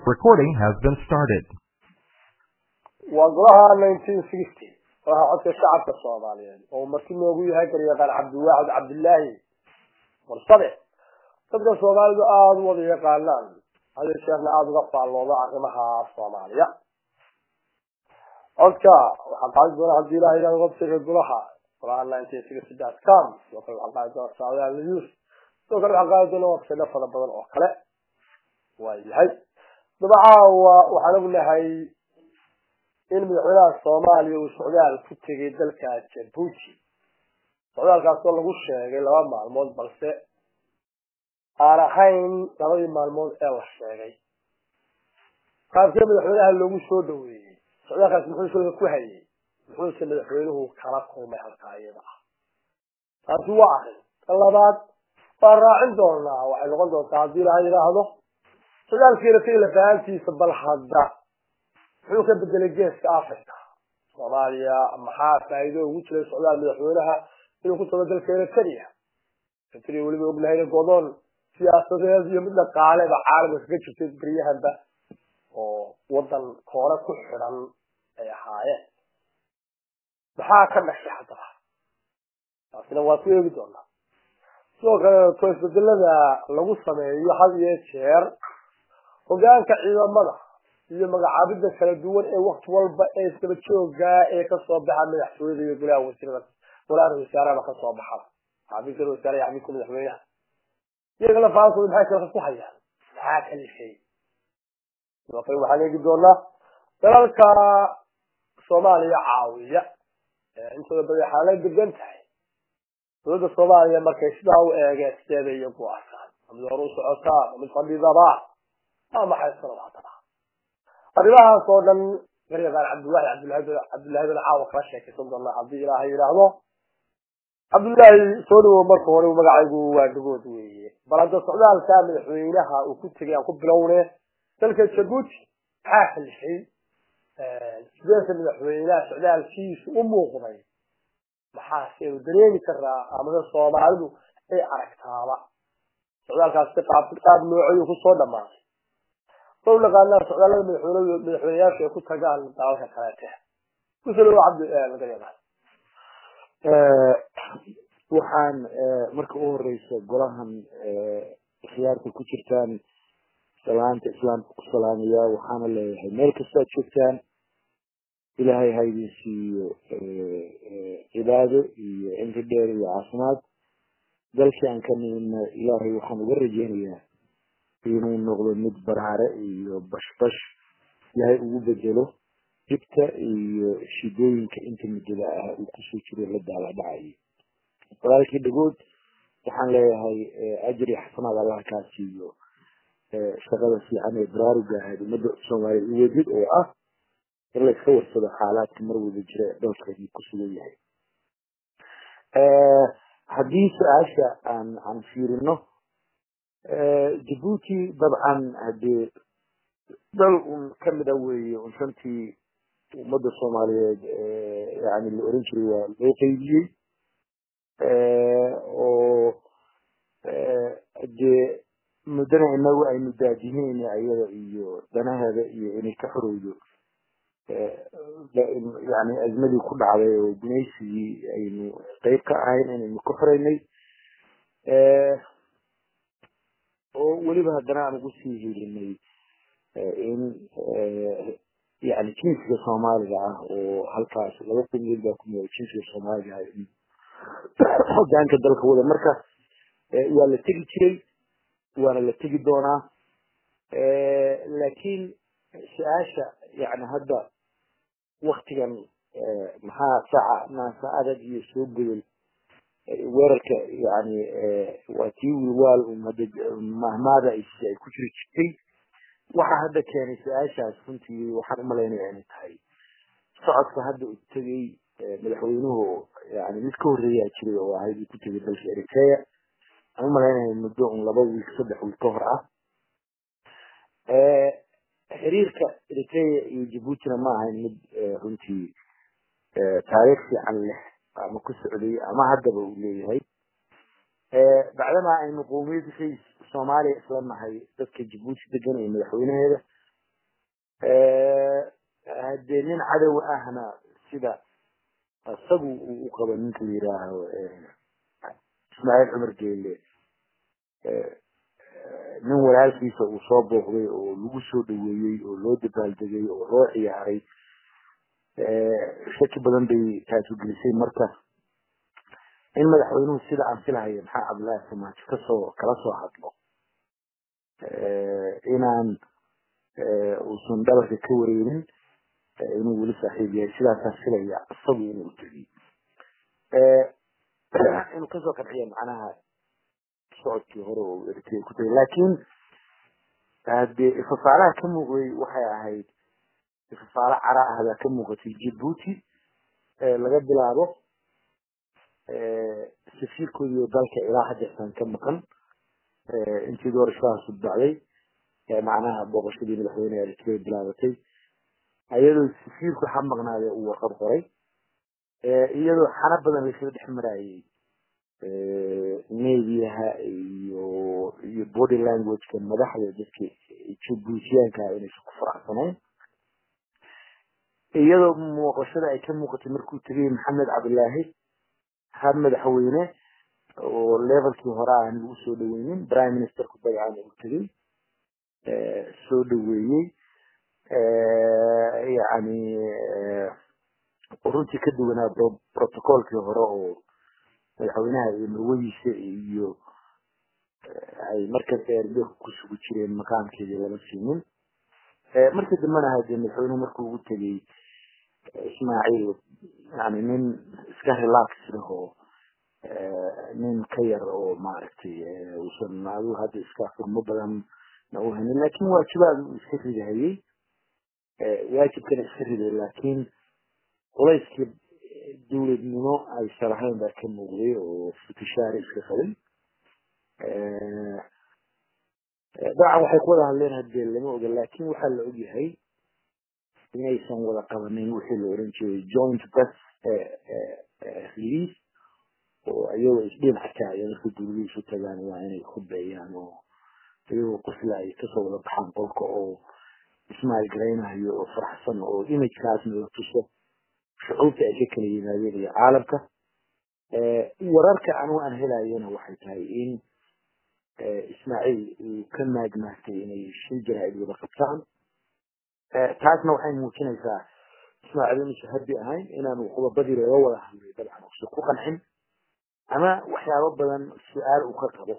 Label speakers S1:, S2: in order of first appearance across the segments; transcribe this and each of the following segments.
S1: Recording has been started.
S2: waa golaha nineteen sixty golaha codka shacabka soomaaliyeed oo marti noogu yahay garyaqaan cabdiwaacid cabdilaahi warsade dadka soomaalidu aada u wada yaqaanaan hada jeerna aada uga faallooda arrimaha soomaaliya codka waxaa qaadi doona hadii ilaha yidhahdo websiteka golaha golaha nineteen sixty dot com sidoo kale waxaa qaadi doona saadaal news sidoo kale waxaa qaadi doona website fara badan oo kale waa yahay dabacaawa waxaan ognahay in madaxweynaha soomaaliya uu socdaal ku tegay dalka jabuuti socdaalkaasoo lagu sheegay laba maalmood balse aan ahayn labadii maalmood ee la sheegay qaabkee madaxweynaha loogu soo dhaweeyey socdaalkaas muxuu shulka ku hayay muxuuse madaxweynuhu kala kulmay halkaa iyada ah taasi waa arrin tan labaad waan raacin doonaa waxay noqon doontaa haddii ilaha yidhaahdo socdaalkiina tegi lafahantiisa bal hadda muxuu ka bedelay geeska africa soomaaliya maxaa faa'iido ugu jiray socdaal madaxweynaha inuu ku tago dalka eritrea eritrea weliba ognahayna godoon siyaasadeed iyo mid dhaqaaleba caalamka kaga jirtay beryahanba oo wadan koore ku xidhan ay ahaayeen maxaa ka dhashay haddaba taasina waa ku eegi doonaa sidoo kaleeto isbedelada lagu sameeyo had iyo jeer hogaanka ciidamada iyo magacaabida kala duwan ee wakti walba ee isdaba jooga ee kasoo baxa madaxtooyada iyo golaha wasiirada golaha wasaaraba kasoo baxa xafiiska wasaare iyo xafiiska madaxweynaha iyaga lafahankooda maxay kalka ku hayaan maxaa kalifay sidoo kale waxaan eegi doonaa dalalka soomaaliya caawiya intooda badan xaalay degan tahay dowladda soomaaliya markay sidaa u eegeen sideeda iyagu arkaan mid hor u socotaa mid fadhidaba waa maxay sanad haddaba arrimahaas oo dhan garyaqaan cabdillahi cabdillahi cabdillahi bin caawa kala sheekaysan doonaa haddii ilaahay yidhaahdo cabdullaahi soo dhawow marka hore magacaygu waa dhagood weeye bal hadda socdaalka madaxweynaha uu ku tegay aan ku bilowne dalka jabuuti maxaa kalifay sideese madaxweynaha socdaalkiisu u muuqday maxaase u dareemi karaa amada soomaalidu ay aragtaaba socdaalkaas si qaab qaab noocayuu kusoo dhamaaday soo naqaanaa socdaalada madaxweyne madaxweyneyaasha ay ku tagaan dalalka kaleete kusoo dhawo cabdi garyaqaan
S3: waxaan marka u horeysa golahan khiyaarka ku jirtaan salaanta islaamka ku salaamaya waxaana leeyahay meel kastaad joogtaan ilaahay ha idin siiyo cibaado iyo cimri dheer iyo caafimaad dalkii aan ka nimidna ilaahay waxaan uga rajeynayaa inuu noqdo mid baraare iyo bashbash ilaahay ugu bedelo dhibta iyo shidooyinka inta muddada ah uu kusoo jiro la daala dhacayo walaalkii dhagood waxaan leeyahay ajri xasanaad allah kaa siiyo shaqada fiican ee baraaruga ahayd ummadda soomaaliya u wadid oo ah in la iska warsado xaalaadka mar wada jira ee dalkeedii ku sugan yahay haddii su-aasha aan aan fiirino jabuuti dabcan hadee dal un kamida weeye un shantii ummadda soomaaliyeed yani la oran jiray waa loo qeybiyey oo dee muddana inagu aynu daadihiin ayada iyo danaheeda iyo inay ka xorowdo yani azmadii ku dhacday oo gumaysigii aynu qeyb ka ahayn inaynu ka xoreynay oo weliba haddana aan ugu sii helinay in yani jinsiga soomaaliga ah oo halkaas laba qumiyad baa ku nool jinsiga soomaaliga ah in hogaanka dalka wada marka waa la tegi jiray waana la tegi doonaa laakiin su-aasha yani hadda waktigan maxaa saca naasa adag iyo soo godol weerarka yani waa tii wilwaal mahmaada ay ku jiri jirtay waxa hadda keenay su-aashaas runtii waxaan umalaynaya inay tahay socodka hadda u tegay madaxweynuhu yani mid ka horreeyaa jiray oo ahayd uu ku tegay dalka eritrea aan umalaynaya muddo un laba wiil saddex wiil ka hor ah xiriirka eritrea iyo jabuutina ma ahayn mid runtii taariikh fiican leh ama ku socday ama haddaba uu leeyahay bacdama aynu qowmiyad rays soomaaliya isla nahay dadka jabuuti degan iyo madaxweynaheeda haddee nin cadow ahna sida isagu uu u qabo ninka la yidhaaho ismaaciil cumar geele nin walaalkiisa uu soo booqday oo lagu soo dhaweeyey oo loo dabaaldegay oo loo ciyaaray shaki badan bay taasu gelisay marka in madaxweynuhu sida aan filahaya maxaa cabdullaahi samaajo kasoo kala soo hadlo inaan uusan dhabarka ka wareerin inuu weli saaxiib yahay sidaasaan filaya isagu inuu tegiy inuu kasoo qanciyo macnaha socodkii hore oo eritrea ku tagay laakiin hadee ifafaalaha ka muuqday waxay ahayd ifafaalo cara ah baa ka muuqatay djibuuti laga bilaabo safiirkoodii oo dalka ilaa hadeertan ka maqan intii doorashadaas udbacday macnaha booqashadii madaxweyne eritrea bilaabatay iyadoo safiirku ha maqnaade uu warqad qoray iyadoo xana badan laysla dhex marayay mediaha iyo iyo body languageka madaxda dadka jibuutiyaanka inaysan ku faraxsanayn iyadoo muuqashada ay ka muuqatay markuu tegay maxamed cabdilaahi ha madaxweyne oo levelkii hore aan lagu soo dhaweynin prime ministerku dagacan uu tegay soo dhaweeyey yani runtii ka duwanaa protocolkii hore oo madaxweynaha iyo marwadiisa iyo ay markas eerdho ku sugu jireen maqaamkeedii lama siinin markii dambena hadee madaxweynuhu markuu ugu tegay ismaaciil yani nin iska relax leh oo nin ka yar oo maaragtay uusan adigu hadda iska furmo badan na u hanin lakin waajibaad uu iska ridahayey waajibkana iska riday laakiin culayskii dawladnimo aysan ahayn baa ka muuqday oo futishaari iska qabay dabcan waxay ku wada hadleen hadee lama oga laakin waxaa la ogyahay inaysan wada qabanin wixii la oran jiray joint press release oo iyagoo isdhinac kaaya marka dawladii isu tagaan waa inay khudbeeyaan oo iyagoo qosla ay kasoo wada baxaan qolka oo ismail garaynayo oo faraxsan oo imagekaasna la tuso shucuubta ay ka kala yimaadeen iyo caalamka wararka anigu aan helayana waxay tahay in ismaaciil uu ka maagmaagtay inay shan jaraa'id wada qabtaan taasna waxay muujinaysaa ismaaciil inuusan habi ahayn inaanu qodobadii laga wada hadlay dabcan uusan ku qancin ama waxyaabo badan su-aal uu ka qabo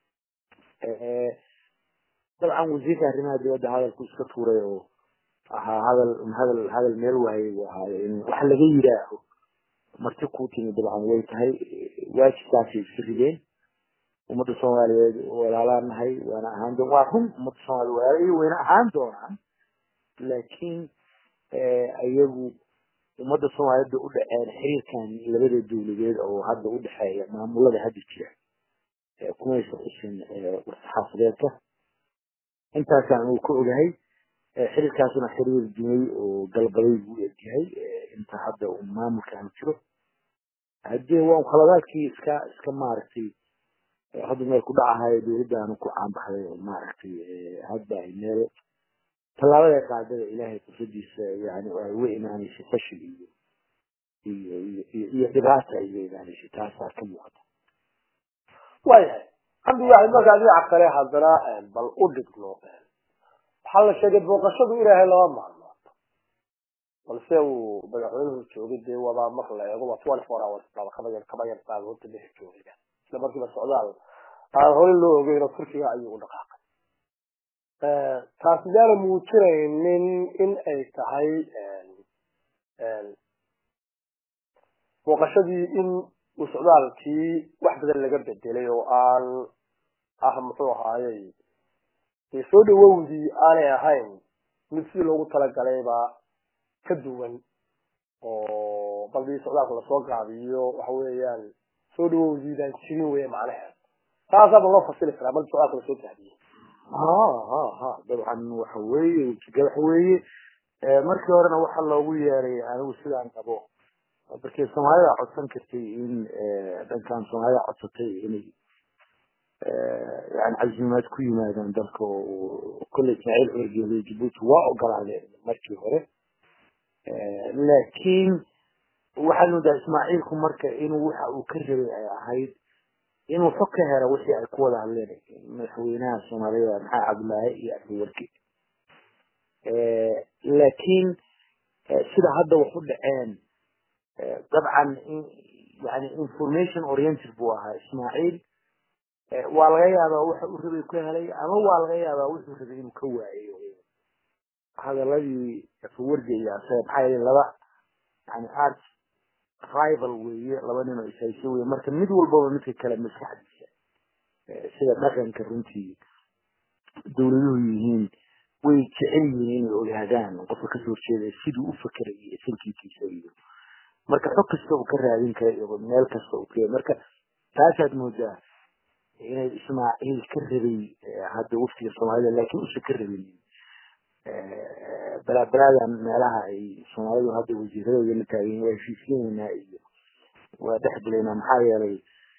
S3: dabcan wasiirka arrimaha dibadda hadalku iska tuuray oo ahaa hadal hadal hadal meel waayay buu ahaayo in wax laga yidhaaho marti kuu timi dabcan way tahay waajibkaasay iska rideen ummadda soomaaliyeed walaalaan nahay waana ahaan doon waa run ummadda soomaaliya walaalayo wayna ahaan doonaan laakiin iyagu ummadda soomaaliyeed bay u dhaceen xiriirkan labada dawladeed oo hadda u dhexeeya maamulada hadda jira kumaysa xusin warsaxaafadeedka intaasaan uu ka ogahay xiriirkaasuna xiriir dumay oo galbaday buu egyahay inta hadda uu maamulkaanu jiro hadee waa khaladaadkii iska iska maaragtay hadda meel ku dhacahayo dawladdaanu ku caanbaxday oo maaragtay hadda ay meel tallaabada qaadada ilaahay qudradiisa yani ay uga imaanaysa fashil iyo iyo iyo iyo dhibaata ay uga imaanaysa taasaa ka muuqata
S2: waayahay cabdiwaxid markaa dhinaca kale haddana bal u dhigno waxaa la sheegay booqashadu inaahay laba maalmood balse uu madaxweynuhu joogay dee wadaa marka la eego waa twenty four hours baba kaba yar kaba yar baa horta meesha joogaya isla markiiba socdaal aan hore loo ogeyn oo turkiga ayuu u dhaqaaqay taas midaana muujinaynin in ay tahay booqashadii in uu socdaalkii wax badan laga bedelay oo aan ah muxuu ahaayey dee soo dhawowdii aanay ahayn mid sidii loogu talagalayba ka duwan oo baldii socdaalka lasoo gaabiyo waxa weeyaan soo dhawowdiidaan jirin weya macnaheed taasaaba loo fasili karaa baldi socdaalka lasoo gaabiyey
S3: ha ha ha dabcan waxa weeye ujiga waxa weeye markii horena waxa loogu yeeray anigu sidaan qabo markii soomaalida codsan kartay in dhankan soomaalida codsatay inay yani casimaad ku yimaadaan dalka oo kolley ismaaciil cumar jabuuti waa ogolaadeen markii hore laakiin waxaad moodaa ismaaciilku marka inuu waxa uu ka rabay ay ahayd inuu xog ka helo wixii ay ku wada hadleen madaxweynaha soomaalida maxaa cabdulaahi iyo afwarki laakiin sida hadda wax u dhaceen dabcan yani information oriented buu ahaa ismaaciil waa laga yaabaa waxa uu rabay ka helay ama waa laga yaabaa wuxuu rabay inuu ka waayo hadaladii afawarga iyo asaga maxaa yeele laba yani art rival weeye laba nin oo ishayso weye marka mid walbaba midka kale maskaxdiisa sida dhaqanka runtii dawladuhu yihiin way jecel yihiin inay ogaadaan qofka kasoo horjeeda siduu u fakeray iyo sankiikiisa iyo marka xog kasta uu ka raadin kara iyo meel kasta uu ka marka taasaad moodaa inay ismaaciil ka rabay hadda waftiga soomaalida laakiin usa ka rabinin balaabalaadan meelaha ay soomaalidu hadda wasiiradooda la taagan waa heshiisinaynaa iyo waa dhexgelaynaa maxaa yeelay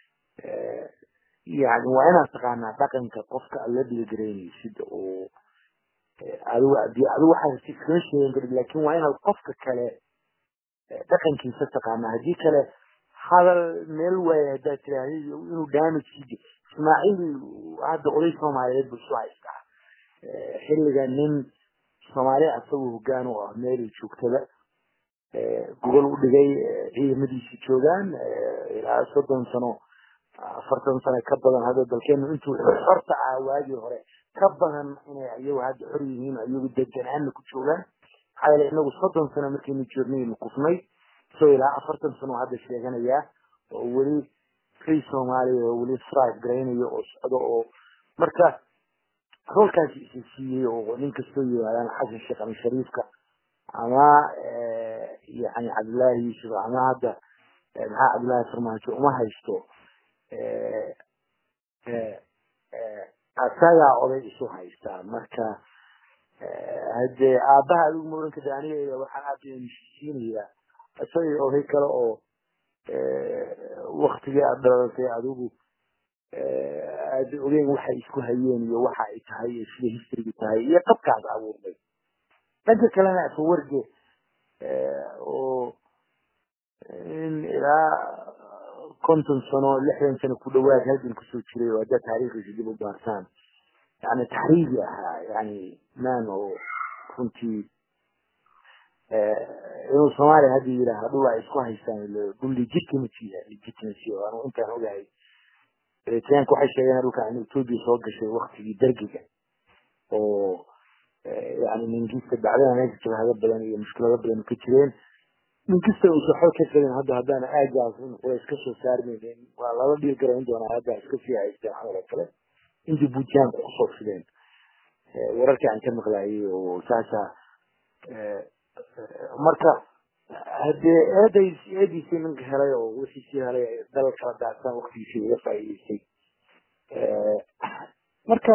S3: yani waa inaad taqaanaa dhaqanka qofka aad la dhigagaraynaysida oo adigu adi adigu waxaa iskama sheegan karin laakin waa inaad qofka kale dhaqankiisa taqaanaa haddii kale hadal meel waaya haddaad tiraahda inuu damage ismaaciil hadda oday soomaaliyeed buu isu haystaa xilliga nin soomaali asagoo hogaan u ah meelay joogtada gogol u dhigay ciidamadiisi joogaan ilaa soddon sano afartan sano ka badan hadda dalkeenu intuu xorta ah waagii hore ka badan inay iyagu hadda xor yihiin iyagu deganaana ku joogaan maxaa yeele inagu soddon sano markaynu joognaynu kufnay isagoo ilaa afartan sano hadda sheeganayaa oo weli free soomaaliya oo weli strive garaynayo oo socdo oo marka roolkaasi isa siiyey oo nin kastoo yimaadaan xasan sheekh ama shariifka ama yani cabdullaahi yuusuf ama hadda maxaa cabdullaahi farmaajo uma haysto asagaa oday isu haystaa marka hadee aabaha adigu ma oran kada aniga waxaan aada heshiisiinayaa isagii oday kale oo waktigii aad dhalatay adigu aada ogeyn waxay isku hayeen iyo waxa ay tahay iyo sida historyga tahay iyo qabkaad abuurday dhanka kalena afawarge oo in ilaa konton sano lixdan sano ku dhawaad halgan kusoo jiray oo haddaad taariikhiisa dib u baartaan yani taxriigi ahaa yani man oo runtii inuu soomaaliya hadda yidhaaha dhul ay isku haystaan dhul legitimacy legitimacy oo anu intaan ogahay eritreanka waxay sheegeen dhulka in ethiopia soo gashay waktigii dergiga oo yani mingista bacdana meesha jabhado badan iyo mushkilado badan ka jireen minkista uusa xog ka qabin hadda haddaana aagaas waa iska soo saarmaynin waa lala dhiir garayn doonaa hadda iska sii haysteen xamal oo kale intii buntland kusoo fideen wararkii aan ka maqlaayay oo saasa marka hadee eeday eediisii ninka helay oo wixiisii helay dalal kala daacsan waktigiisii uga faa'iideystay marka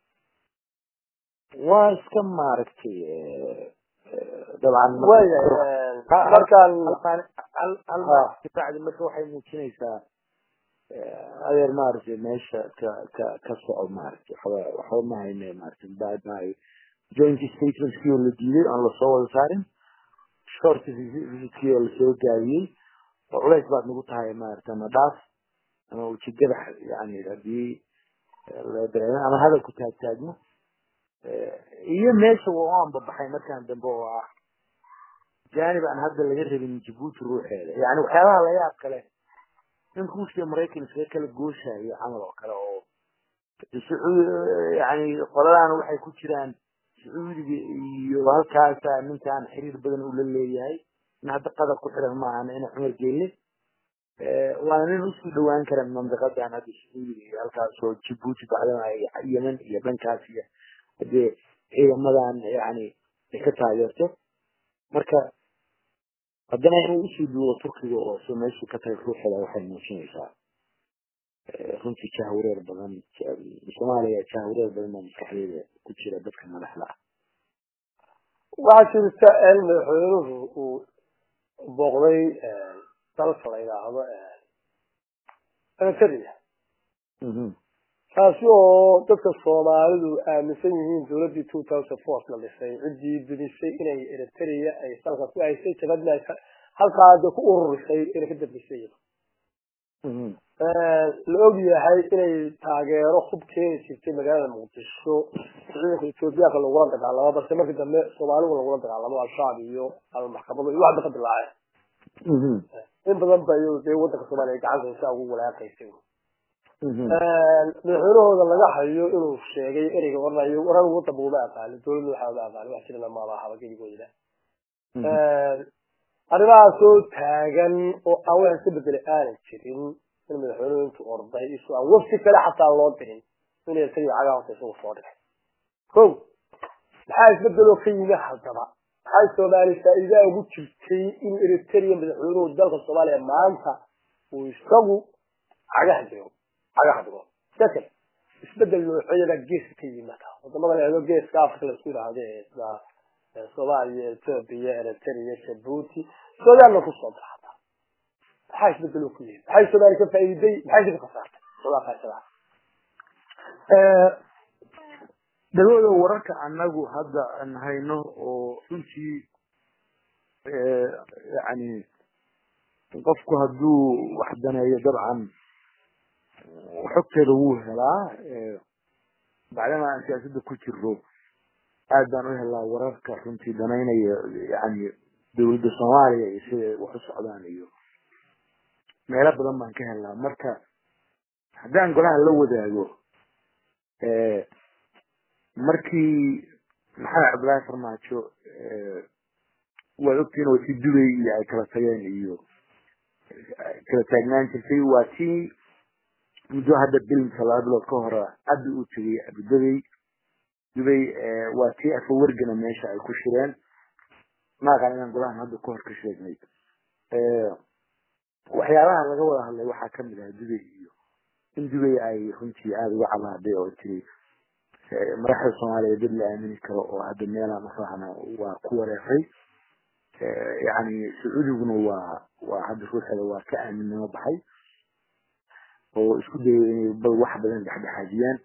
S3: waa iska maaragtay dabcan
S2: markaan
S3: bacdi marka waxay muujinaysaa adeer maaragtay meesha ka ka ka soco maaragtay waxba waxba ma hayne maaragtay bad maayo joint statementkii oo la diiday aan lasoo wada saarin short visitkii oo lasoo gaabiyey oo culays baad nagu tahay maaragtay ama dhaaf ama ujeedadax yani hadii la dareemo ama hadalku taagtaagmo iyo meesha waa aan babaxay markaan dambe oo ah janib aan hadda laga rabin jabuuti ruuxeeda yani waxyaabaha la yaab kale in ruushka maraykan iskaga kala gooshayo camal oo kale oo yani qoladaana waxay ku jiraan sacuudiga iyo halkaasa ninkaan xiriir badan uu la leeyahay in hadda qadar ku xiran maahan ina cumar geelle waana nin usii dhawaan kara mandiqadan hadda sacuudiga iyo halkaas oo jabuuti bacdana yemen iyo dhankaas iyo hadee ciidamadan yani ay ka taageerto marka haddana inuu usii duubo turkiga oo si meeshii ka tahay ruuxeeda waxay muujinaysaa runtii jahwareer badan soomaaliya jahwareer badan baa maskaxdeeda ku jira dadka madaxda ah
S2: waxaa jirta in madaxweynuhu uu booqday dalka la yidhaahdo eritrea taasi oo dadka soomaalidu aaminsan yihiin dawladdii two thousand four la dhisay ciddii dumisay inay eritrea ay salka ku haysay jabadna halkaada ku ururisay inay ka dambisay la og yahay inay taageero hub keeni jirtay magaalada muqdisho ciidanka ethoobiyaanka lagula dagaalamo balse markii dambe soomaaligu lagula dagaalamo al-shabaab iyo almaxkamado iyo waxba ka dilaaceen in badan ba dee wadanka soomaaliya gacanta saa ugu walaaqaysay madaxweynahooda laga hayo inuu sheegay ereyga oranayo warar wadanba uma aqaanin dowladda waxaa uma aqaanin wax jirana maaba ahaba geligooda arrimahaasoo taagan oo aan wax iska bedelay aanan jirin in madaxweynuhu intuu orday isu aan wafti kale xataa loo dirin inay isaga cagaa horta isagu soo dhigay ko maxaa isbedeloo ka yimi haddaba maxay soomaali faa'iidaa ugu jirtay inuu eritrea madaxweynuhu dalka soomaaliya maanta uu isagu cagaha jiro cagaha dhigo second isbedel noocyada geeska ka yimata wadamada la eego geeska africa laisku yidhaahdo ee sida soomaaliya ethiopia eritrea jabuuti suudaanna kusoo darata maxaa isbedeloo ku yimid maxay soomaali ka faa'iiday maxay ka khasaartay soodaakaasada
S3: dagooda wararka anagu hadda aan hayno oo runtii yani qofku hadduu wax daneeyo dabcan xogteeda wuu helaa bacdama aan siyaasadda ku jiro aad baan u helaa wararka runtii danaynaya yani dawladda soomaaliya iyo siday wax u socdaan iyo meelo badan baan ka helaa marka haddaan golaha la wadaago markii maxamed cabdullaahi farmaajo waad ogtiin waa tii dubay iyo ay kala tageen iyo kala taagnaan jirtay waa tii muddo hadda bilimka laba bilood ka hore abi uu tegay abudabey dubay waa tii afawergana meesha ay ku shireen maaqan inaan golahan hadda kahor ka sheegnay waxyaabaha laga wada hadlay waxaa kamid ah dubay iyo in dubay ay runtii aada uga cabaaday oo tiri madaxda soomaaliya dad la aamini karo oo hadda meelaan ufahna waa ku wareeray yani sacuudiguna waa waa hadda ruuxeeda waa ka aaminnimo baxay oo isku dayay inay bal wax badan dhexdhexaajiyaan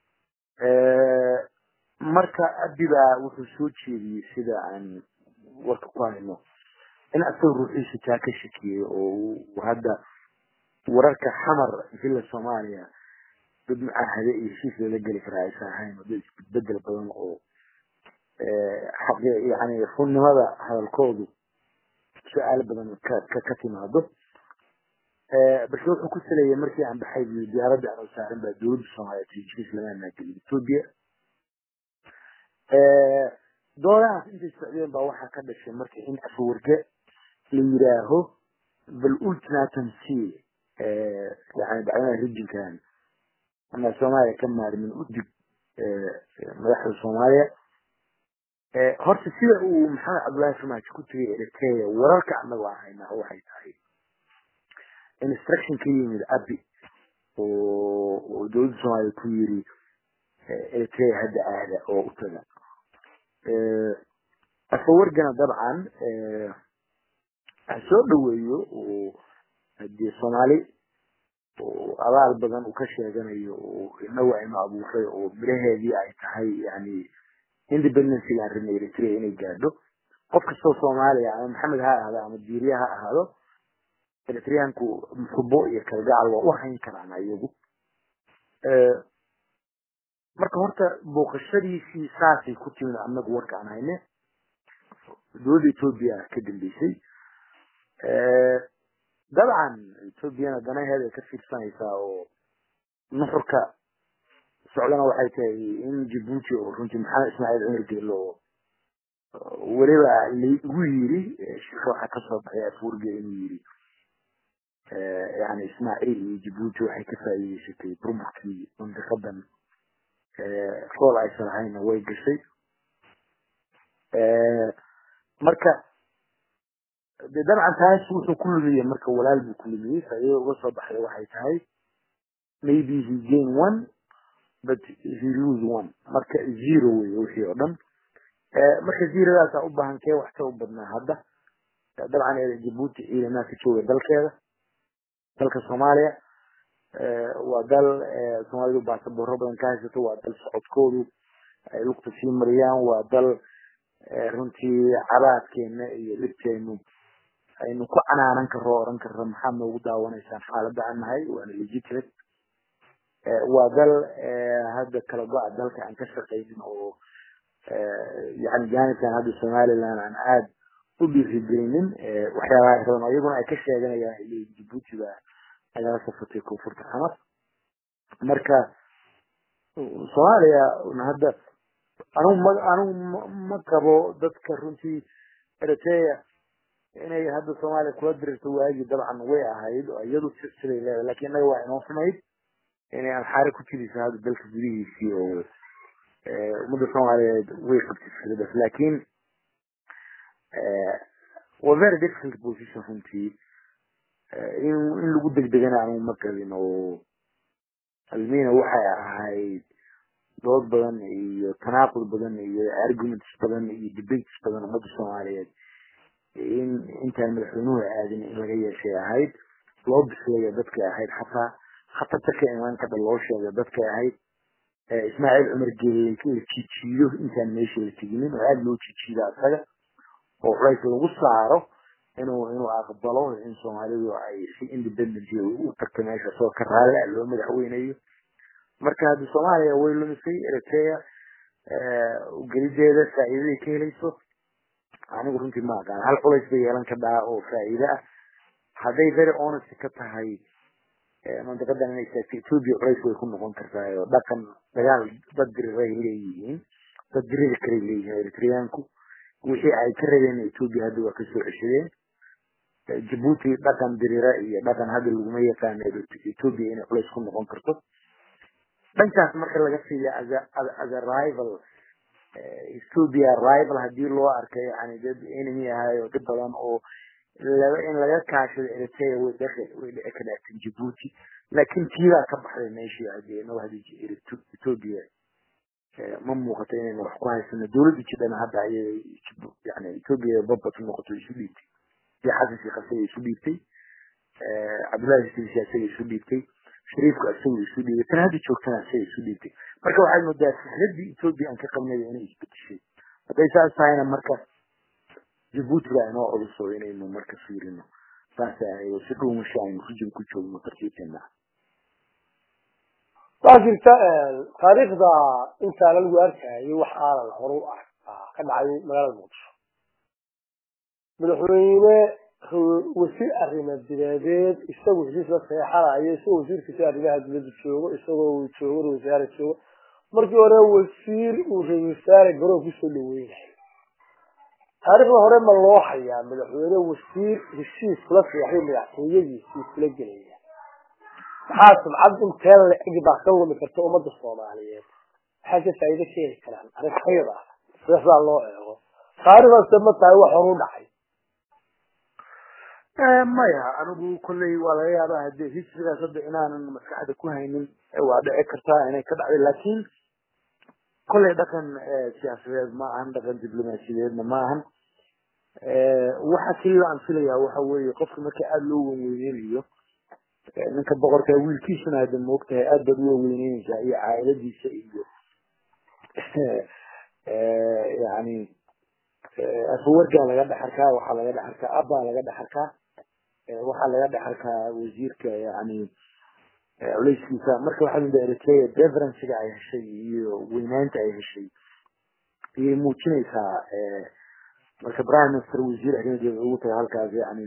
S3: marka abibaa wuxuu soo jeediyey sida aan warka ku hayno in asaga ruuxiisa taa ka shakiyey oo hadda wararka xamar villa soomaaliya dad mucaahade iyo heshiis lala geli karaa aysan ahayn oo dad isbedbedel badan oo xaqi yani runnimada hadalkoodu su-aalo badan ka ka ka timaado balse wuxuu ku saleeyay markii aan baxay buyi diyaaradda aan saaran baa dowladda soomaaliya heshiis lama amaagelin ethiopia doodahaas intay socdeen baa waxaa ka dhashay marka in afawarge la yidhaaho bal ultimatum c yani dacwadaha rijinkan ama soomaaliya ka maarmin udig madaxda soomaaliya horta sida uu maxamed cabdullaahi farmaajo ku tegay eritrea wararka anagu aan haynaa waxay tahay instruction ka yimid abi oo dowladda soomaaliya ku yiri eritrea hadda aada oo u taga afawargana dabcan ha soo dhaweeyo oo hadii soomaali oo abaal badan uu ka sheeganayo oo inagu aynu abuuray oo miraheedii ay tahay yani independency aan rabnay eritrea inay gaadho qof kastoo soomaaliya ama maxamed ha ahaado ama diiriya ha ahaado eritreanku muxubo iyo kalgacal waa u hayn karaan iyagu marka horta booqashadiisii saasay ku timid anagu warka aan hayne dowladda ethoobia ka dambeysay dabcan ethoobiana danaheeda ay ka fiirsanaysaa oo nuxurka socdana waxay tahay in jibuuti oo runtii maxamed ismaaciil cumar geelo oo weliba laigu yiri shirka waxaa kasoo baxay afurge inuu yiri yani ismaaciil iyo jibuuti waxay ka faa'iideysatay burburkii mandiqadan fool aysan lahayna way gashay marka de dabcan taas wuxuu ku lumiyey marka walaal buu ku lumiyey faa'iidada uga soo baxday waxay tahay maybe he gain one but he lose one marka zero wey wixii oo dhan marka zeradaasa u baahan kee waxta u badnaa hadda dabcan jibuuti ciidamaha ka jooga dalkeeda dalka soomaaliya waa dal soomaalidu baasaboorro badan ka haysato waa dal socodkoodu ay lugta sii mariyaan waa dal runtii cabaadkeena iyo dhibkeenu aynu ku canaanan karo oran karro maxaad noogu daawanaysaan xaaladda aan nahay waana legitimate waa dal hadda kala go-a dalka aan ka shaqaynin oo yani janibkan hadda somaliland aan aada u dhiirigelinin waxyaabaha raban iyaguna ay ka sheeganayaan ay leeyihin jibuuti baa nagala safatay koonfurta xamar marka soomaaliya hadda anugu ma anugu ma qabo dadka runtii eritrea inay hadda soomaaliya kula dirirto waagii dabcan way ahayd oo iyadu siday leedahay lakin innaga waa inoo xumayd inay alxaare ku jiriso hadda dalka gudihiisii oo ummadda soomaaliyeed way qabtay fikradaas lakin waa very difficult position runtii in in lagu degdegana anugu ma qabin oo almina waxay ahayd dood badan iyo tanaaqud badan iyo arguments badan iyo debates badan ummadda soomaaliyeed in intaan madaxweynuhu aadin in laga yeeshay ahayd loo bisleeya dadkay ahayd xataa khatarta ka imaan kadha loo sheega dadkay ahayd ismaaciil cumar geelle la jijiido intaan meesha la teginin oo aada loo jijiida asaga oo culays lagu saaro inuu inuu aqbalo in soomaalidu ay si independent u tagto meesha soo ka raalle a loo madaxweynayo marka hadda soomaaliya way lumisay eritrea gelideeda faa'iidaday ka helayso anigu runtii ma aqaan hal culays bay yeelan kadhaa oo faa'iide ah hadday very honest ka tahay mandiqadan inay taagto ethiopia culays way ku noqon kartaa oo dhaqan dagaal dad diriray leeyihiin dad diriri kalay leeyihiin eritreanku wixii ay ka rabeen ethiopia hadda waa kasoo ceshadeen jabuuti dhaqan dirira iyo dhaqan hadda laguma yaqaano ethiopia inay culays ku noqon karto dhankaas marka laga fiiya as a rival ethiopia rival hadii loo arkay yani dad enemy ahay oo dhib badan oo laba in laga kaashado eritrea way dhaqi way dhici kadhaatan jabuuti laakiin tiibaa ka baxday meeshii hadii inagu hadii ethiopia ma muuqato inaynu wax ku haysano dawladda jidhana hadda ayay yani ethiopia babat noqoto isu dhiibtay iyo xasan sheekh asaga isu dhiibtay cabdullahi sisi asaga isu dhiibtay shariifku asaga isu dhiibay tan hadda joogtana asaga isu dhiibtay marka waxaad moodaa fikradii ethiopia aan ka qabnay inay isbedeshay hadday saas tahayna marka jabuuti baa inoo culuso inaynu marka fiirino saas ahayd si dhuumasha aynu rijin ku joogno tartiibteena
S2: waxaa jirta taariikhda intaana lagu arkayay wax aanan horu ka dhacay magaalada muqdisho madaxweyne wasiir arrimo dibadeed isagoo heshiis la seexanayo isagoo wasiirkiisa arrimaha dibadda joogo isagoo joogo wasaare joogo markii hore wasiir uu ra wasaare garoon kusoo dhaweynayo taariikhda hore ma loo hayaa madaxweyne wasiir heshiis kula seexday madaxtooyadiisii kula gelaya maxaa sumcad intee la-eg baa ka lumi karta ummadda soomaaliyeed maxay ka faa'iido ka heli karaan arintayda sidaa loo eego taariikhdaase ma tahay wax horu dhacay
S3: maya anigu kolley waa laga yaabaa hadee historygaas hadda inaanan maskaxda ku haynin waa dhici kartaa inay ka dhacday laakiin kolley dhaqan siyaasadeed ma ahan dhaqan diblomaasiyadeedna ma ahan waxa keliya aan filayaa waxa weeye qofka marka aada loo wenweyneynayo ninka boqorka wiilkiisuna hadda moogtahay aad baad u waweyneneysaa iyo caailadiisa iyo yani afawargaa laga dhexarkaa waxaa laga dhexarkaa abbaa laga dhexarkaa waxaa laga dhexarkaa wasiirka yani culeyskiisa marka waxaa mida eritrea deferencega ay heshay iyo weynaanta ay heshay ayay muujinaysaa marka prime minister wasiir arrimadeeda ugu tahay halkaas yani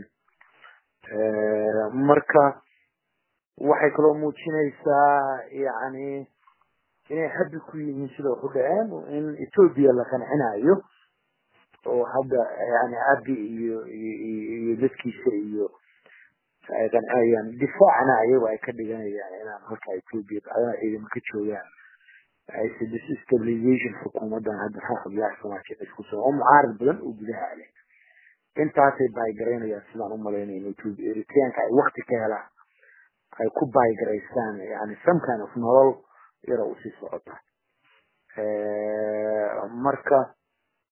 S3: marka waxay kaloo muujinaysaa yani inay habi ku yihiin sida waxu dhaceen in ethiopia la qancinayo oo hadda yani abi iyo iyo dadkiisa iyo ay qancinayaan difaacna ayago ay ka dhiganayaan inaan halka ethiopia bacdana ciidamo ka joogaan ayse disstabilization xukuumadan hadda xaxubyaha soomaaliya isku soo oo mucaarad badan oo gudaha leh intaasay baaygaraynayaan sidaan u malaynayno ethiopia eritreanka ay wakti ka helaan ay ku baygaraystaan yani some kind of nolol yara usii socota marka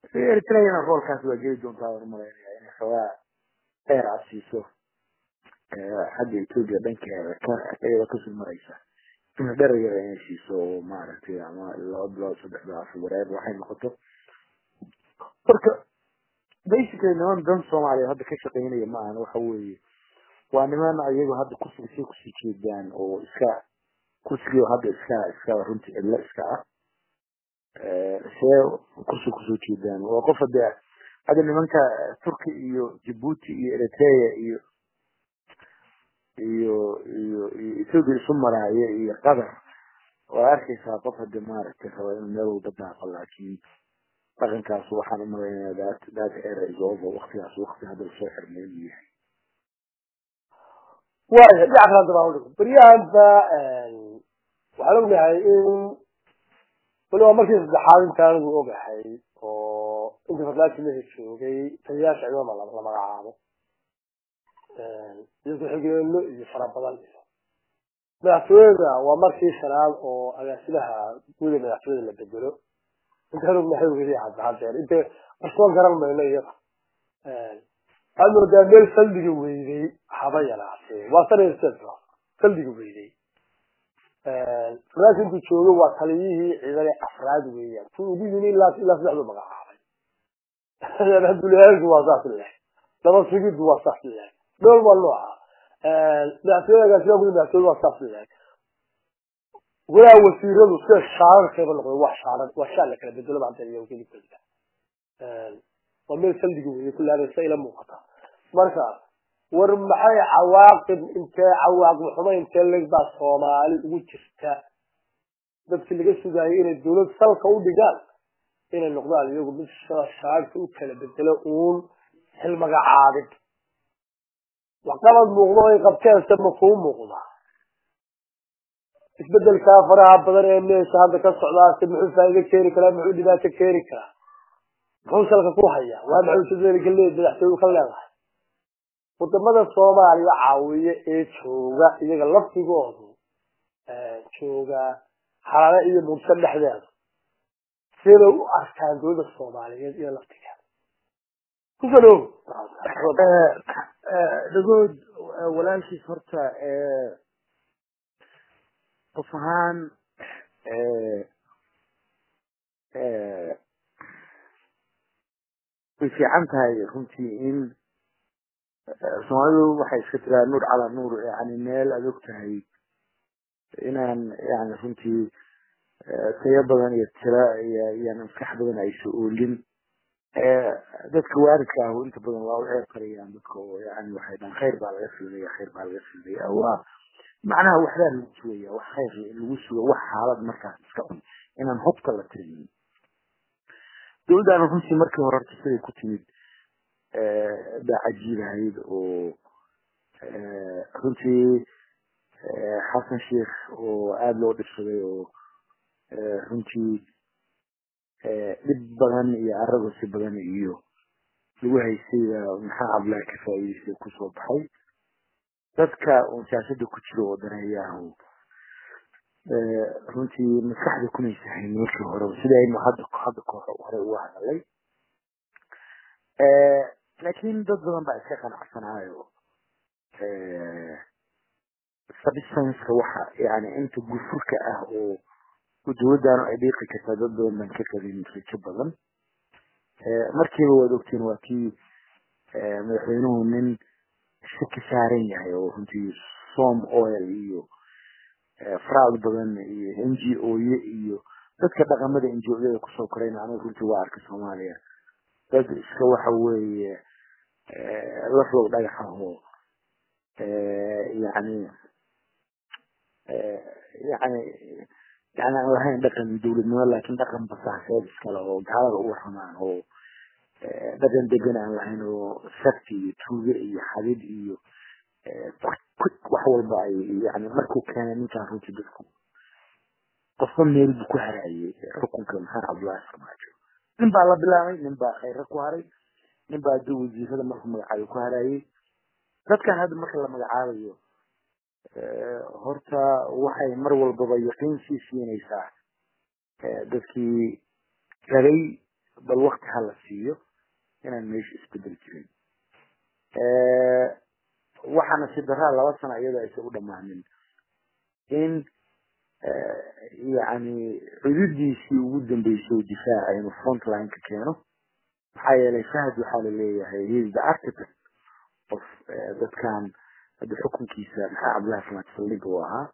S3: eritreana roolkaas waa geli doontaa waan umalaynaya inay xoogaa dheer asiiso xagga etoobiya dhankeeda ka iyada kasoo maraysa in dherayar ay heshiiso oo maaragtay ama laba bilood saddex bilood afar wareer waxay noqoto marka basically niman dan soomaaliya hadda ka shaqeynaya ma ahan waxa weeye waa niman iyagu hadda kursiga say kusii jeedaan oo iska kursigii hadda iska iska runtii cidlo iska ah see kursiga kusoo jeedaan waa qof hadde hadda nimanka turki iyo jabuuti iyo eritrea iyo iyo iyo iyo ethoopia isu maraayo iyo qatar waa arkaysaa qof hadde maaragtay raba inuu meel walba daaqo laakiin dhaqankaas waxaan u malaynaya that that era is over waktigaas wakti hadda lasoo xirmay inuu yahay
S2: waaya dhinaca kale hadda baan udhigo beryahanba waxaan ognahay in weliba markii saddexaad inta anigu ogahay oo inta farlaaji meesha joogay taliyaasha ciidama la magacaabo iyo ku-xigeeno iyo fara badan iyo madaxtooyada waa markii shanaad oo agaasimaha guuda madaxtooyada la bedelo intaan ognahay weli hadda hadeer inte asoo garan mayno iyada waxaad moodaa meel saldiga weydey haba yaraatee waa sanad saldiga weydey farlaaji intuu joogo waa taliyihii ciidane afraad weeyaan ku ugu yimi ilaa ilaa saddexdu magacaabay abdulahaanku waa saas leeyahay laba sigidu waa saas leeyahay dhool waa nooca madaxtooyada agaasimaha guda madaxtooyada waa saas leeyahay walaa wasiiradu sida shaararkeeba noqday waa shaarar waa shaar la kala bedelo maanta iyo kelibkeeda waa meel saldiga weeye kullaabaysa ila muuqata marka war maxay cawaaqib intee cawaaqib xumo intee leg baa soomaali ugu jirta dadkii laga sugaayay inay dawlad salka u dhigaan inay noqdaan iyagu mid shaarka u kala bedelo uun xilmagacaabid waxqabad muuqdo ay qabteense ma kuu muuqdaa isbedelkaa faraha badan ee meesha hadda ka socdaase muxuu faa'iido keeni karaa muxuu dhibaato keeni karaa muxuu salka ku hayaa waa maxay ujeedada galeed madaxtooyu ka leedahay wadamada soomaaliya caawiye ee jooga iyaga laftigoodu jooga xalaale iyo mugso dhexdeeda siday u arkaan dowladda soomaaliyeed iyo laftigeeda kusano
S3: dhagood walaalkiis horta qof ahaan way fiican tahay runtii in soomaalidu waxay iska tiraa nuur calaa nuur yani meel aad og tahay inaan yani runtii tayo badan iyo tira iyo iyo maskax badan aysa oolin dadka waaridka ah inta badan waa u ceeb karayaan dadka oo yani waxay dhahan khayr baa laga filmaya khayr baa laga filmaya waa macnaha waxbaa lagu sugaya wax khayr lagu suga wax xaalad markaas iska cun inaan hobka la tirinin dowladdaana runtii markii hore horta siday ku timid baa cajiibahayd oo runtii xasan sheikh oo aada loo dhibsaday oo runtii dhib badan iyo aragosi badan iyo lagu haystayba maxaa cabdilaahi ka faa'iidaystay kusoo baxay dadka uun siyaasada ku jira oo daneeyaahu runtii maskaxda kunaysa hayn markii hore sida aynu hadda hadda koox hore uga hadalay laakiin dad badan baa iska qanacsanaayo substanska waxa yani inta gufurka ah oo dowladdaanu ay dhiiqi kartaa dad badan baan ka qabin rijo badan markiiba waad ogtiin waa kii madaxweynuhu nin shaki saaran yahay oo runtii som oil iyo fraud badan iyo n g o ye iyo dadka dhaqamada n g o yada kusoo korayna anigu runtii waa arkay soomaaliya dad iska waxa weeye laflow dhagax ahoo yani yani yani aan lahayn dhaqan dowladnimo laakiin dhaqan basaaseed iskale oo gaalada u waramaan oo dhaqan degan aan lahayn oo sakti iyo tuuge iyo xadid iyo wax walba ay yani markuu keenay ninkaan runtii dadku qofba meel buu ku haraayay xukunka maxamed cabdullaahi farmaajo nin baa la bilaabay nin baa khayra ku haray nin baa hadii wasiirada markuu magacaayo ku haraayay dadkan hadda marka la magacaabayo horta waxay mar walbaba yaqiin sii siinaysaa dadkii rabay bal wakti hala siiyo inaan meesha isbedel jirin waxaana si daraa laba sano iyadoo aysan u dhammaanin in yani cududiisii ugu dambeysay difaaca inuu frontline ka keeno maxaa yeelay fahad waxaa laleeyahay he is the architect of dadkan hadda xukunkiisa maxaa cabdillahi famaad saldhiga u ahaa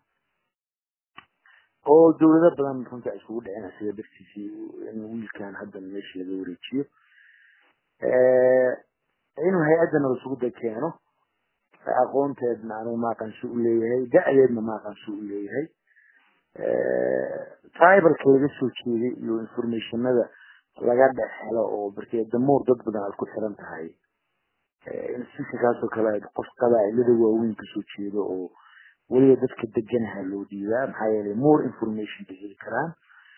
S3: oo dawlado badan runta isugu dhicina sida dartiisii in wiilkan hadda meesha laga wareejiyo inuu hay-addana isugu da keeno aqoonteedna anigu maaqansi u leeyahay da-deedna maaqansi u leeyahay tribalka laga soo jeeday iyo informationada laga dhex helo oo barkee damoor dad badan aad ku xiran tahay institutionkaasoo kale qof qabaa'ilada waaweyn kasoo jeedo oo weliba dadka deganaha loo dhiibaa maxaa yeelay more information bay heli karaan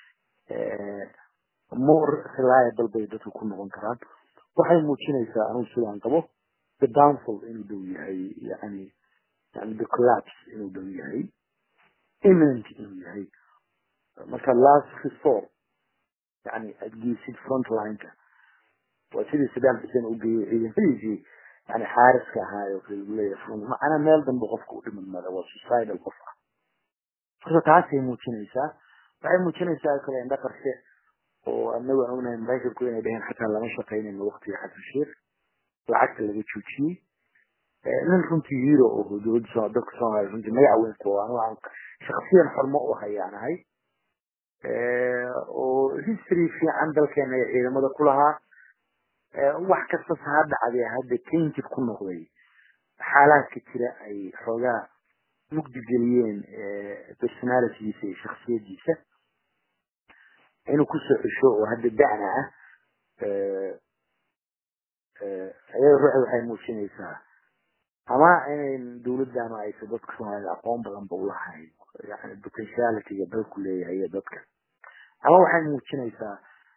S3: more reliable bay dadku ku noqon karaan waxay muujinaysaa anugu sidaan qabo the downfall inuu dhow yahay yani yani the collapse inuu dhow yahay imminent inuu yahay marka last resort yani aad geysid frontlineka waa sidii saddam xuseen u geeyey ciidamadiisii yani xaariska ahaayo kale leeyahay macnaa meel dambe qofka u dhiman mada waa suicidal qof ah marka taasay muujinaysaa waxay muujinaysaa kale indha qarshe oo anagu aan ognahay maraykanku inay dheheen xataa lama shaqaynayno waqtiga xasan sheekh lacagta laga joojiyey nin runtii hero oo dowladda dadka soomaaliya runtii magac weyn ku anigu aan shaksiyan xormo u hayaanahay oo history fiican dalkeena ee ciidamada ku lahaa wax kasta ha dhacdee hadda tainted ku noqday xaalaadka jira ay xoogaa mugdi geliyeen personalitygiisa iyo shaksiyadiisa inuu kusoo cesho oo hadda da'na ah ayada ruuxa waxay muujinaysaa ama inayn dawladdaanu aysa dadka soomaalida aqoon badan ba ulahayn yani potentialityga dalku leeyahay iyo dadka ama waxay muujinaysaa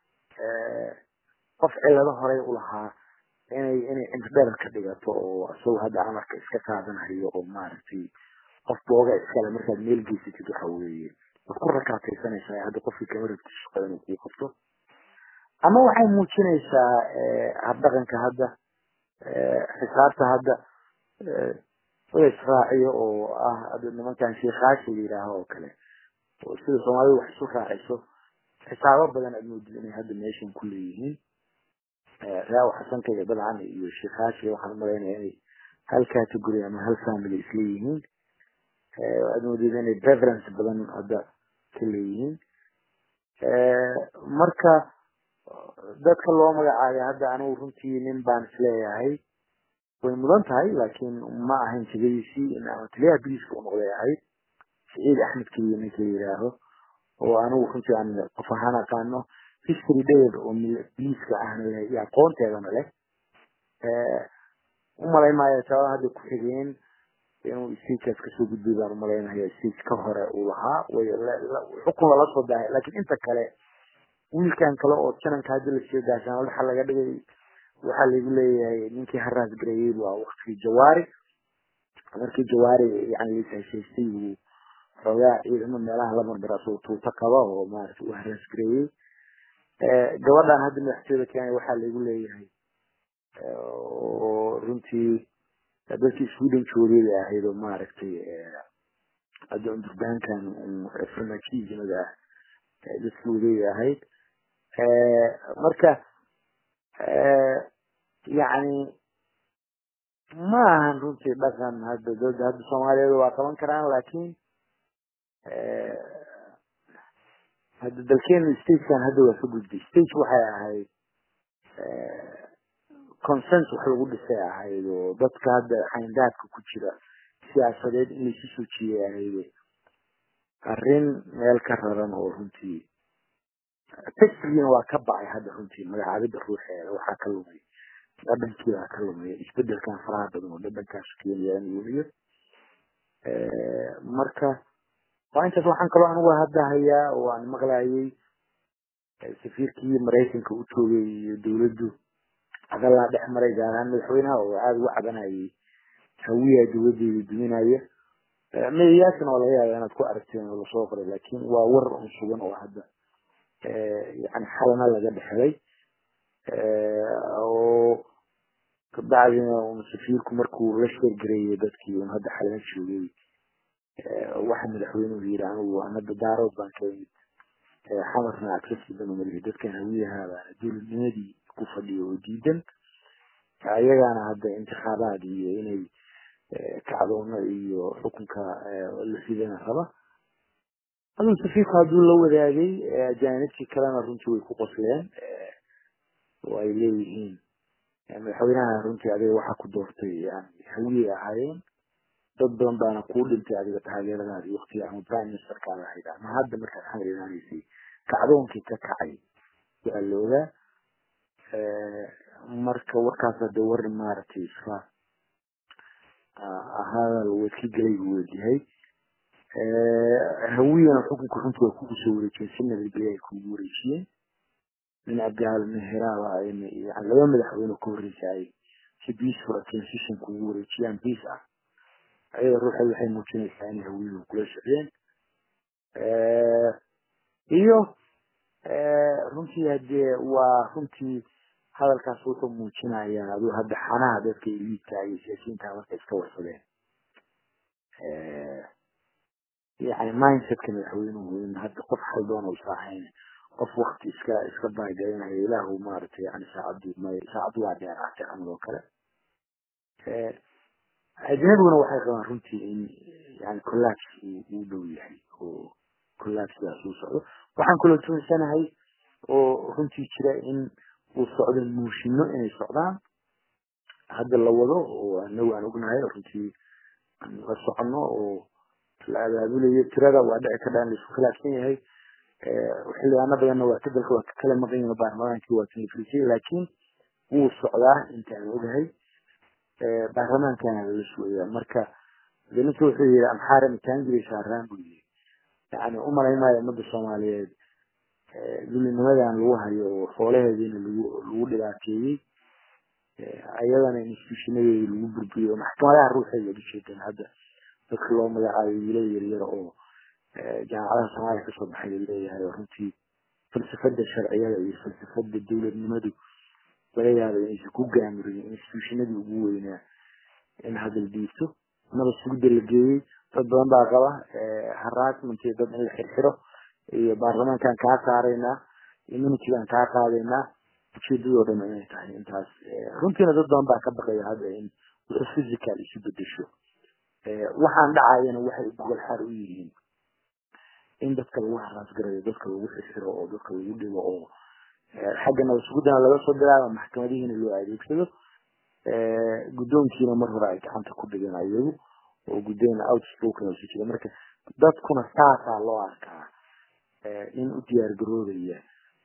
S3: qof cilado horey ulahaa inay inay intidherer ka dhigato oo isagoo hadda amarka iska qaadanayo oo maaragtay qof booga iskale markaad meel geysatid waxa weeye waad ku rakaataysanaysaa hadda qofkii kama rabti shaqo inuu kuu qabto ama waxay muujinaysaa habdhaqanka hadda xisaabta hadda la israaciyo oo ah hadda nimankan sheekaashi la yidhaaho oo kale oo sida soomaalidu wax isu raaciso xisaabo badan aad moodid inay hadda meeshan ku leeyihiin raaw xasanka iyo dabcan iyo sheekaashi waxaan umalaynaya inay hal category ama hal family isla yihiin aad moodid inay preference badan hadda ka leeyihiin marka dadka loo magacaabay hadda anigu runtii nin baan isleeyahay way mudan tahay laakiin ma ahayn jegadiisii in ama taliyaha biliiska u noqday ahayd saciid axmed keliya ninka la yidhaaho oo anigu runtii aan qof ahaan aqaano history dheer oo biliiska ahna leh iyo aqoonteedana leh umalay maayo sababa hadda ku xigeen inuu stagekaas kasoo gudbay baan umalaynaya stage ka hore uu lahaa way xukun lala soo daahay laakiin inta kale wiilkan kale oo jananka hadda lasoo gaashaan waxa laga dhigay waxaa lagu leeyahay ninkii haraas gareeyey waa waktigii jawaari markii jawaari yani lasheshaystay buu xoogaa ciidamo meelaha la marbara asoo tuuto qaba oo maarata u haraas gareeyey gabadhan hadda madaxtooyada kenya waxaa lagu leeyahay oo runtii dadkii sweden joogay bay ahayd oo maaragtay hadda durbaankan farmaajiizimada ah dadkii waday ahayd marka yani ma ahan runtii dhaqan hadda dad hadda soomaaliyeed waa qaban karaan laakiin hadda dalkeenu stagekan hadda waa ka gudbay stage waxay ahayd consens wax lagu dhisay ahayd oo dadka hadda xayndaadka ku jira siyaasadeed in laisu soo jiiyay ahayd arrin meel ka raran oo runtii textigiina waa ka bacay hadda runtii magacaabida ruuxeeda waxaa ka lumay dhadhankii baa ka lumay isbedelkan faraha badan oo dhadhankaas keenaya in weliyo marka waa intaas waxaan kaloo anigu hadda hayaa oo aan maqlayay safiirkii maraykanka u joogay iyo dawladdu hadalaa dhex maray gaar ahaan madaxweynaha oo aada uga cabanayay hawiya dawladeeda duminaya meyayaashan oo laga yaaba inaad ku aragteen oo lasoo qoray laakiin waa war un sugan oo hadda yani xalana laga dhexelay oo bacdina un safiirku markuu la sheergareeyay dadkii un hadda xalala joogay waxa madaxweynuhu yidhi anigu anada daarood baan ka imid xamarna accessible umalihi dadkan hawiyaha baana dowladnimadii ku fadhiyo oo diidan ayagaana hadda intikaabaad iyo inay kacdoono iyo xukunka la ridana raba aduu safiirku hadduu la wadaagay ajaanibtii kalena runtii way ku qosleen oo ay leeyihiin madaxweynaha runtii adiga waxaa ku doortay yani hawiyey ahaayeen dad badan baana kuu dhintay adiga taageeradaadi waktiga ama prime ministerkaad ahayd ama hadda markaad xamar imaanaysay kacdoonkii ka kacay waa la ogaa marka warkaas hade war maaragtay iska hadal wadki galay buu wadayahay hawiyana xukunka runtii waa kugu soo wareejiyeen si nabadgelya ay kugu wareejiyeen nin abdicaal meheraaba yani laba madaxweyne ka horreysa ay si peaceful transition kugu wareejiyaan peace ah ayada ruuxeed waxay muujinaysaa inay hawiyuhu kula socdeen iyo runtii hadee waa runtii hadalkaas wuxuu muujinayaa aduu hadda xanaha dadka eliidka iyo siyaasiyiinta marka iska warsadeen yani mindsetka madaxweynuhu in hadda qof haldoon usa ahayn qof wakti iska iska baagaynaya ilaahu maaragtay yani saacadii may saacaddu waa dheeraatay camal oo kale ajnabiguna waxay qabaan runtii in yani collapse uu dhow yahay oo collapsidaas uu socdo waxaan kaloo tuunsanahay oo runtii jira in uu socdo muushino inay socdaan hadda la wado oo anagu aan ognahay runtii aan la socono oo la abaabulayo tirada waa dhici ka dhaan laisku khilaafsan yahay xildhibaano badanna waa ka dalka waa ka kala maqan yihin baarlamaankii waa kanifrisay laakiin wuu socdaa inta aan ogahay baarlamaankana lala sugaya marka de ninka wuxuu yihi amxaara mitaangiri saaraan buu yihi yani umalayn maayo ummadda soomaaliyeed dulinimadan lagu hayo oo xoolaheediina lagu lagu dhibaateeyey ayadana institutionadeedi lagu burburiyo oo maxkamadaha ruuxeeda ad ujeedeen hadda dadka loo magacaayo wiilal yaryar oo jaamacadaha soomaaliya kasoo baxay laleeyahay oo runtii falsafada sharciyada iyo falsafada dowladnimadu laga yaaba inaysan ku gaamuriyin institutionadii ugu weynaa in hadal dhiibto naba sugida la geeyey dad badan baa qaba harassment iyo dad in la xirxiro iyo baarlamaankaan kaa saaraynaa immunitygaan kaa qaadaynaa ujeedadoo dhan inay tahay intaas runtiina dad badan baa ka baqaya hadda in wuxuu physical isu bedesho waxaan dhacayana waxay gogol xaar u yihiin in dadka lagu haraas garayo dadka lagu xirxiro oo dadka lagu dhigo oo xagga nabasugudana laga soo bilaabo maxkamadihiina loo adeegsado guddoonkiina mar hore ay gacanta ku dhigeen ayagu oo guddoon outspoken oo jira marka dadkuna saasaa loo arkaa in u diyaar garoobaya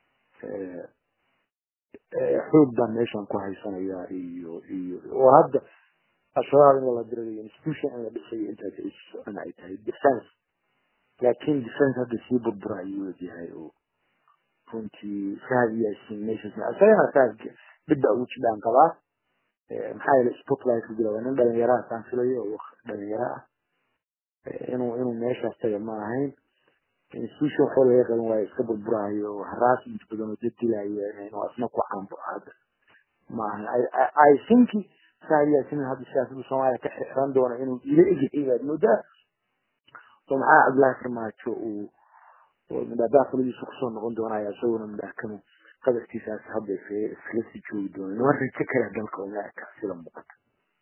S3: xoog baan meeshan ku haysanaya iyo iyo oo hadda al-shabaab in lala dirayo institution in la dhisayo intaas ay socon ay tahay defense laakiin defense hadda sii burbura ayuu wadayahay oo runtii fahad yaasin meeshaas isagana fahad bidda ugu jidhaan qabaa maxaa yeelay spotlight ku jira waa nin dhalinyaraha saan filayo oo dhalinyaro ah inuu inuu meeshaas taga ma ahayn institution waxba laga qaban waayo iska burburayo oo harassment badan oo dad dilayo inuu asna ku caanbo hadda ma ahan i think fahad yaasin hadda siyaasada soomaaliya ka xiran doona inuu ila egyahay baad moodaa oo maxaa cabdullaahi farmaajo uu oo midhaabaa qoladiisa kusoo noqon doonaya isaguna midhaakanu qadarkiisaas hadda iskala sii joogi doona nima rajo kale dalka uma eka sida muuqata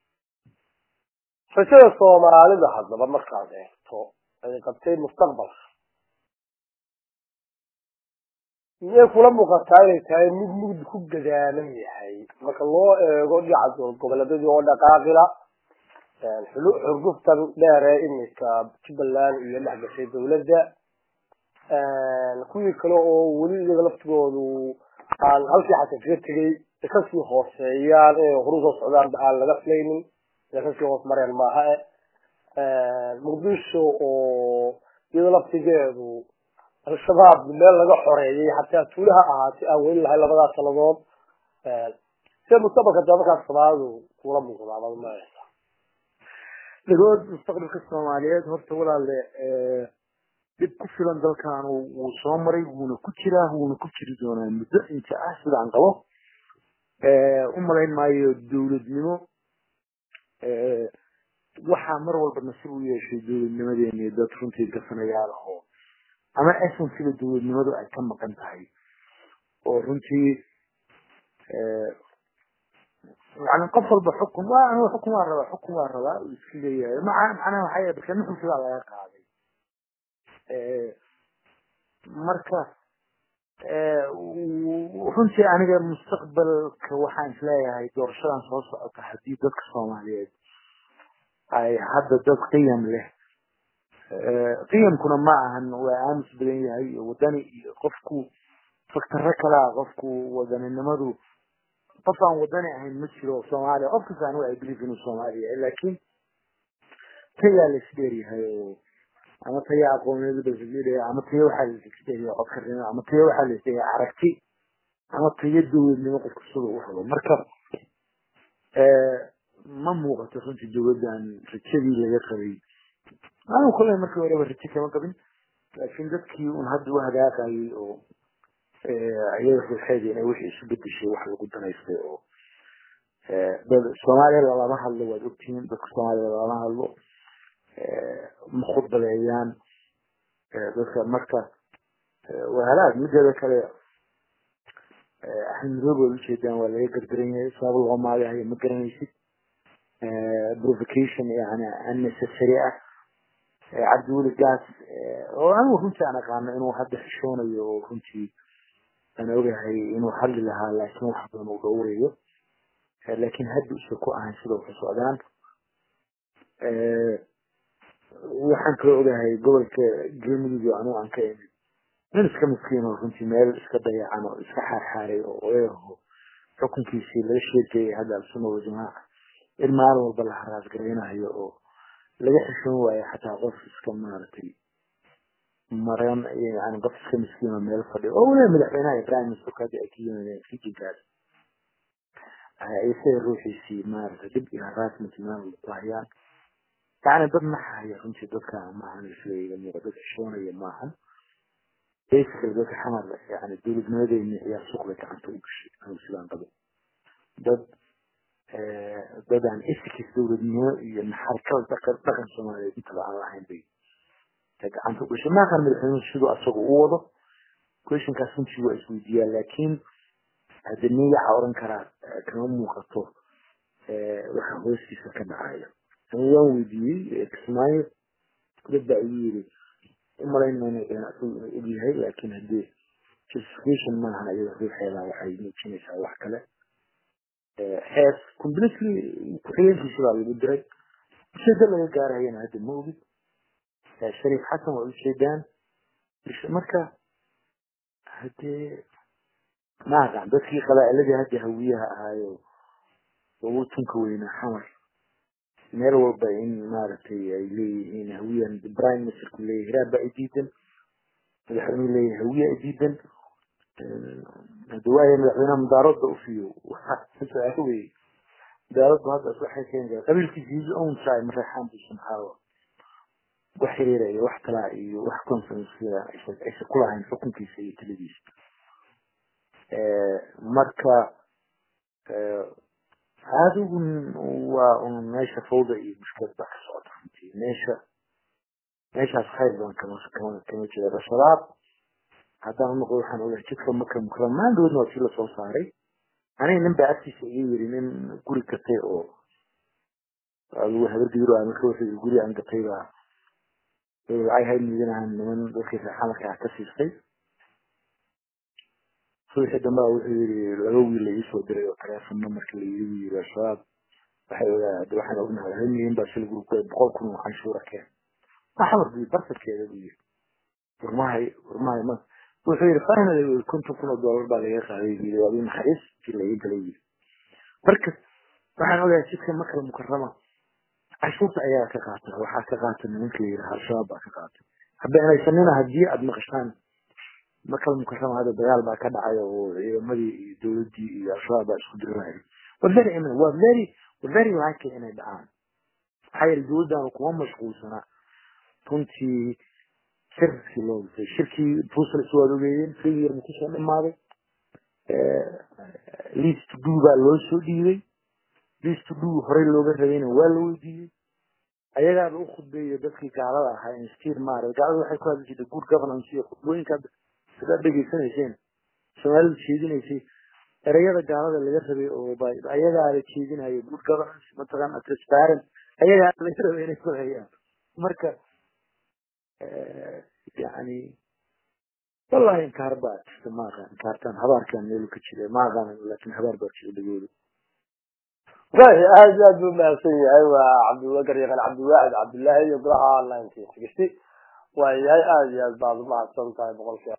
S2: rajada soomaalida haddaba markaad eegto ay qabtay mustaqbalka miyay kula muuqataa inay tahay mid mugdi ku gadaaman yahay marka loo eego dhinaca goboleedyadii oo dhaqaaqila xurguftan dheere iminka jubbaland iyo dhex gashay dawladda kuwii kale oo weli iyaga laftigoodu aan halkii xasan kaga tegay kasii hooseeyaan inay horu soo socdaan aan laga filaynin inay kasii hoos mareen maaha e muqdisho oo iyada laftigeedu al-shabaab meel laga xoreeyay xataa tuulaha ahaatay aan weli lahay labadaas sanadood sida mustaqbalka dee markaas soomaalidu kula muuqdaa mad maaysa
S3: dhagood mustaqbalka soomaaliyeed horta walaale dhib ku filan dalkan wuu soo maray wuuna ku jiraa wuuna ku jiri doonaa muddo inta ah sidaan qabo u malayn maayo dawladnimo waxaa mar walba nasiib u yeeshay dawladnimadeeni dad runtii gasanayaal oo ama essensiga dawladnimadu ay ka maqan tahay oo runtii yani qof walba xukun waa aniga xukun waa rabaa xukun waa rabaa uu iska leeyahay maca macnaha waxaa yahay barka nuxulkiibaa laga qaaday marka runtii aniga mustaqbalka waxaan isleeyahay doorashadan soo socota haddii dadka soomaaliyeed ay hadda dad qiyam leh qiyamkuna ma ahan waa aamus badan yahay iyo wadani iyo qofku faktaro kalea qofku wadaninimadu qof aan wadani ahayn ma jiro soomaaliya qof kasta anigu ay believe inuu soomaaliya laakiin tayaa la isdheeryahay oo ama taya aqooneed basdheeraya ama taya waxaa la isdheeriya codkarnimo ama taya waxaa la isdheeriya aragti ama taya dawladnimo qofka sida u rabo marka ma muuqato runtii dawladdan rajadii laga qabay anigu kole markii horeba rajo kama qabin laakiin dadkii un hadda u hagaaqayay oo iyada ruuxeeda inay wixii isu bedeshay wax lagu danaystay oo dad soomaaliya lalama hadlo waad ogtihiin dadka soomaaliya lalama hadlo ma khudbadeeyaan dadka marka waa halaag mideeda kale axmed madoobe waad ujeedaan waa laga gardaran yahay sabab loo maagahayo ma garanaysid provocation yani unnecessary ah cabdiweli gaas oo anigu runtii aan aqaano inuu hadda xishoonayo oo runtii aan ogahay inuu hadli lahaa laakiin wax badan uu dhowrayo laakiin hadda usa ku ahayn sida waxu socdaan waxaan kaloo ogahay gobolka galmudug anigu aan ka imid nin iska miskiin oo runtii meel iska dayacan oo iska xaarxaaray oo oeho xukunkiisii laga sheekayay hadda alsunna waljamaaca in maalin walba la haraas garaynayo oo laga xishoon waayo xataa qof iska maaragtay maran yani qof iska miskiin oo meel fadhiyo oo weliba madaxweynaha iyo prime ministerka hadda ay ka yimaadeen rijinkaas isaga ruuxiisii maaragtay dhib iyo haraasment meel ku hayaan yani dad naxaya runtii dadka maahan isleeyaga muuqa dad xishoonaya maahan basically dadka xamar yani dawladnimadeeni ayaa suuqda gacanta u gashay anigu sidaan qabo dad dad aan esikis dawladnimo iyo naxarkada dhaqan dhaqan soomaaliyeed intaba aan lahayn bay gacanta u gashay maakan madaxweynuhu siduu asaga u wado questionkaas runtii waa isweydiiyaa laakiin hadda nin waxaa oran karaa kama muuqato waxa hoostiisa ka dhacayo ani waan weydiiyey kismaayo dad baa igu yiri umalayn mayna asagu inuu ogyahay laakiin haddii justification maahan iyada ruuxeeda waxay muujinaysaa wax kale xees completely ku-xigeenkiisa baa lagu diray ujeedo laga gaarayana hadda ma ogid shariif xasan waa ujeedaan marka hadee ma aqaan dadkii qabaa'iladii hadda hawiyaha ahaayo ugu tunka weynaa xamar meel walba in maaragtay ay leeyihiin hawiyan prime ministerku leeyahy hiraab baa idiidan madaxweynuhu leeyahay hawiya idiidan hada waaya madaxweynaha mudaaradda ufiyo su-aalo wey mudaaraddu hadda waxay keeni kara qabiilkiisa his own side mareexaan buu samxaawa wax xiriira iyo wax kalaa iyo wax conferencea aysa kulahayn xukunkiisa iyo taladiisa marka adigu waa un meesha fawda iyo mushkilad baa ka socota runtii meesha meeshaas khayr badan kama kama kama jira al-shabaab haddaan unoqdo waxaan ogahay jidka maka mukarram maandoodna waa sii lasoo saaray aniga nin baa agtiisa iga yiri nin guri gatay oo adigu habargidiro ama ka waxay guri aan gatay baa lacag hay miidanahan niman dadkii reexamarka ah ka siistay subaxii dambe wuxuu yiri laba wiil la iisoo diray oo teleefonna marka la iigu yiri al-shabaab waxay ogaa waxaan ognahay hal milyan baa shil gurubka boqol kun oo canshuura keen maxamar buu barsadkeeda buu yiri warmahay warmahay ma wuxuu yiri finally konton kun oo dollar baa laga qaaday buu yiri waa naxariis si laga galay yiri marka waxaan ogahay jidka makala mukarrama canshuurta ayaa ka qaata waxaa ka qaata nimanka la yidhaha al-shabaab baa ka qaata habeenaysanina haddii aada maqashaan makala mukarrama hadda dagaal baa ka dhacay oo ciidamadii iyo dowladdii iyo al-shabaab baa isku dirirahay waa very imminent waa very waa very likely inay dhacaan maxaa yeele dowladdaanu kuma mashquulsana runtii shirkii loo dhisay shirkii brussels waad ogeeyeen free year kusoo dhamaaday list do baa loo soo dhiibay list do horey looga rabayna waa la weydiiyey ayagaaba u khudbeeyo dadkii gaalada ahaa instir maarad gaalada waxay ku hadli jirtay good governance iyo khudbooyinka sidaad dhegeysanayseen soomaalidu jeedinaysay ereyada gaalada laga rabay oo ayagaa la jeedinayo good governance mataqaana transparent ayagaa laga rabay inay sameeyaan marka yani wallahi inkaar baa jirta ma aqaan inkaartaan habaarkaan meelu ka jira ma aqaan laakin habaar baa jira dhagooda
S2: wahi aad iyo aad buu mahadsan yahay waa cabdiwakar yaqaan cabdiwaxid cabdullaahi iyo golaha nineteen sixty waa yahay aad iyo aad baad umahadsan tahay boqolkiiba